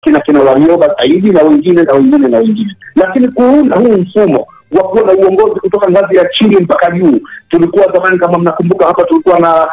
kina kina Warioba Saidi na wengine na wengine na wengine, lakini kuunda huu mfumo wa kuwa na uongozi kutoka ngazi ya chini mpaka juu. Tulikuwa zamani, kama mnakumbuka, hapa tulikuwa na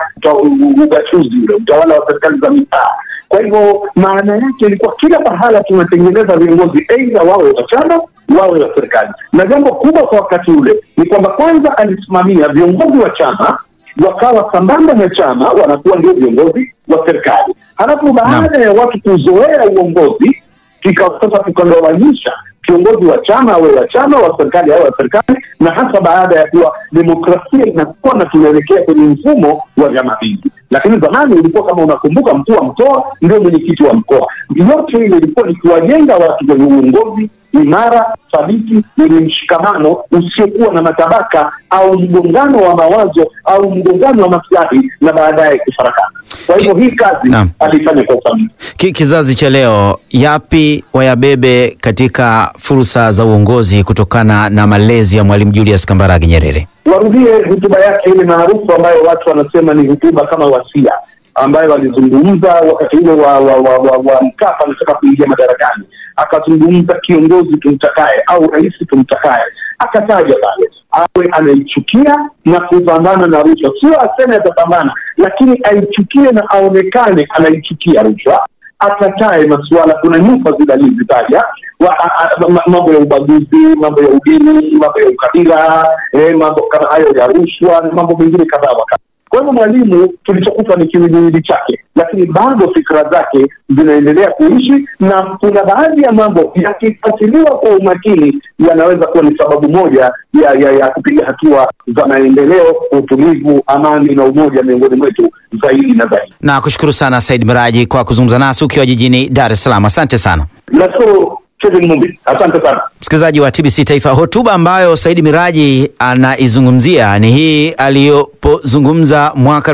ugatuzi ule utawala wa serikali za mitaa. Kwa hivyo maana yake ilikuwa kila pahala tunatengeneza viongozi aidha wawe wa chama wawe wa serikali, na jambo kubwa kwa wakati ule ni kwamba kwanza alisimamia viongozi wa chama wakawa sambamba na chama wanakuwa ndio viongozi wa serikali. Halafu baada ya watu kuzoea uongozi, ikawa sasa tukagawanyisha kiongozi wa chama awe wa chama, wa serikali awe wa serikali, na hasa baada ya kuwa demokrasia inakuwa na tunaelekea kwenye mfumo wa vyama vingi. Lakini zamani ulikuwa kama unakumbuka, mkuu wa mkoa ndio mwenyekiti wa mkoa. Yote ile ilikuwa ni kuwajenga watu kwenye uongozi imara, thabiti, wenye mshikamano usiokuwa na matabaka au mgongano wa mawazo au mgongano wa maslahi na baadaye kufarakana. Kwa hivyo hii kazi Naam. alifanya kwa ufanisi. Ki, kizazi cha leo yapi wayabebe katika fursa za uongozi kutokana na malezi ya Mwalimu Julius Kambarage Nyerere? warudie hotuba yake ile maarufu ambayo watu wanasema ni hotuba kama wasia ambayo alizungumza wakati ule wa, wa, wa, wa, wa Mkapa anataka kuingia madarakani, akazungumza kiongozi tumtakaye au rais tumtakaye, akataja pale awe anaichukia na kupambana na rushwa, sio aseme atapambana, lakini aichukie na aonekane anaichukia rushwa akatae masuala. Kuna nyufa zile alizitaja wa- a- a- ma- mambo ya ubaguzi, mambo ya udini, mambo ya ukabila, eh, mambo kama hayo ya rushwa na mambo mengine kadhaa wa kadha. Kwa hivyo Mwalimu tulichokuta ni kiwiliwili chake, lakini bado fikra zake zinaendelea kuishi, na kuna baadhi ya mambo yakifuatiliwa kwa umakini yanaweza kuwa ni sababu moja ya, ya, ya kupiga hatua za maendeleo, utulivu, amani na umoja miongoni mwetu zaidi na zaidi. Na kushukuru sana Said Miraji kwa kuzungumza nasi ukiwa jijini Dar es Salaam. Asante sana. Nashukuru Kevin Mumbi, asante sana. Msikilizaji wa TBC Taifa, hotuba ambayo Said Miraji anaizungumzia ni hii aliyopozungumza mwaka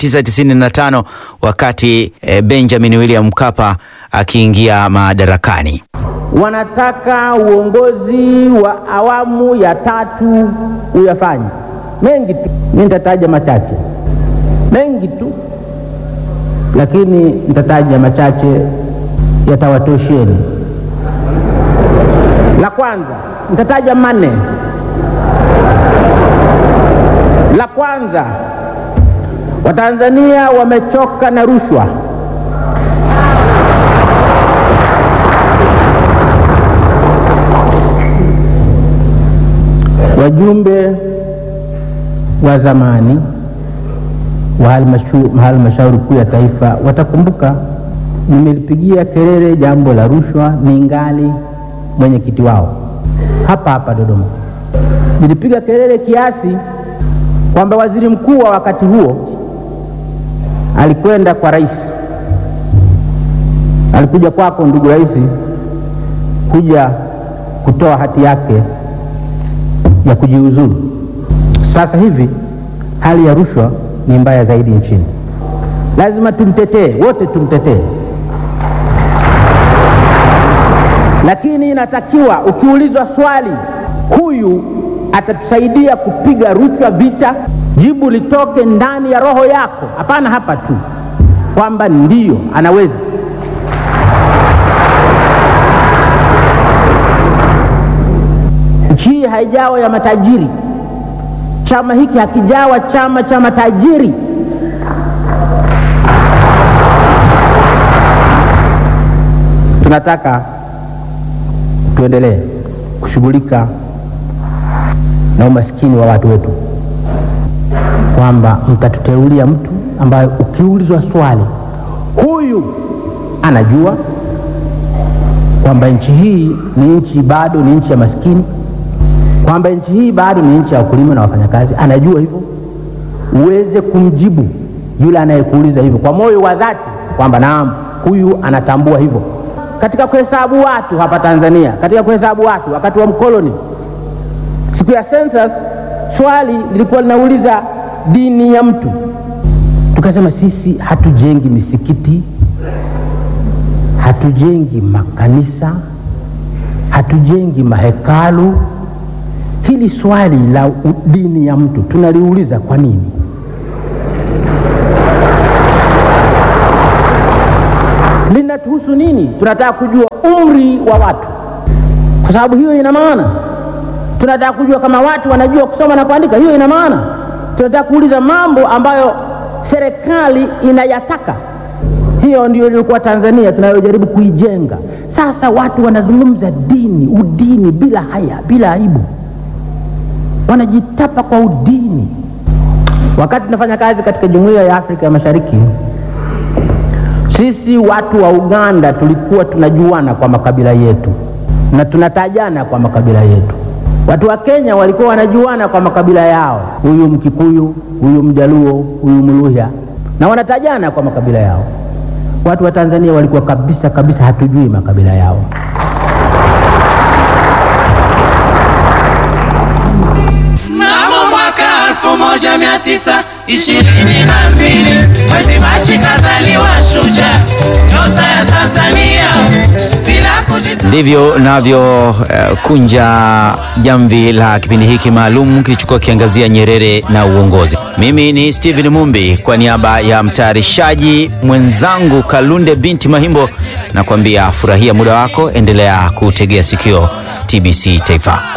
1995 wakati eh, Benjamin William Mkapa akiingia madarakani. wanataka uongozi wa awamu ya tatu uyafanye mengi tu. Mi nitataja machache, mengi tu, lakini nitataja machache yatawatosheni. La kwanza nitataja manne. La kwanza, Watanzania wamechoka na rushwa. Wajumbe wa zamani wa halmashu- halmashauri kuu ya taifa watakumbuka nimelipigia kelele jambo la rushwa ningali mwenyekiti wao hapa hapa Dodoma. Nilipiga kelele kiasi kwamba waziri mkuu wa wakati huo alikwenda kwa rais, alikuja kwako ndugu rais, kuja kutoa hati yake ya kujiuzulu. Sasa hivi hali ya rushwa ni mbaya zaidi nchini, lazima tumtetee, wote tumtetee, lakini inatakiwa ukiulizwa swali, huyu atatusaidia kupiga rushwa vita, jibu litoke ndani ya roho yako, hapana hapa tu kwamba ndiyo anaweza. Nchi hii haijawa ya matajiri. Chama hiki hakijawa chama cha matajiri. Tunataka tuendelee kushughulika na umaskini wa watu wetu, kwamba mtatuteulia mtu ambaye ukiulizwa swali, huyu anajua kwamba nchi hii ni nchi bado ni nchi ya maskini, kwamba nchi hii bado ni nchi ya wakulima na wafanyakazi, anajua hivyo, uweze kumjibu yule anayekuuliza hivyo kwa moyo wa dhati kwamba naam, huyu anatambua hivyo. Katika kuhesabu watu hapa Tanzania, katika kuhesabu watu wakati wa mkoloni, siku ya census, swali lilikuwa linauliza dini ya mtu, tukasema sisi hatujengi misikiti hatujengi makanisa, hatujengi mahekalu. Hili swali la u- dini ya mtu tunaliuliza kwa nini? linatuhusu nini? Tunataka kujua umri wa watu, kwa sababu hiyo ina maana. Tunataka kujua kama watu wanajua kusoma na kuandika, hiyo ina maana. Tunataka kuuliza mambo ambayo serikali inayataka. Hiyo ndio ilikuwa Tanzania tunayojaribu kuijenga. Sasa watu wanazungumza dini, udini bila haya, bila aibu, wanajitapa kwa udini. Wakati tunafanya kazi katika Jumuiya ya Afrika ya Mashariki, sisi watu wa Uganda tulikuwa tunajuana kwa makabila yetu na tunatajana kwa makabila yetu. Watu wa Kenya walikuwa wanajuana kwa makabila yao, huyu Mkikuyu, huyu Mjaluo, huyu Mluhya, na wanatajana kwa makabila yao. Watu wa Tanzania walikuwa kabisa kabisa hatujui makabila yao. Mnamo mwaka 1922 mwezi Machi kazaliwa shujaa, nyota ya Tanzania bila kujita Ndivyo navyo eh, kunja jamvi la kipindi hiki maalum kilichokuwa kiangazia Nyerere na uongozi. Mimi ni Steven Mumbi kwa niaba ya mtayarishaji mwenzangu Kalunde binti Mahimbo, na kuambia furahia muda wako, endelea kutegea sikio TBC Taifa.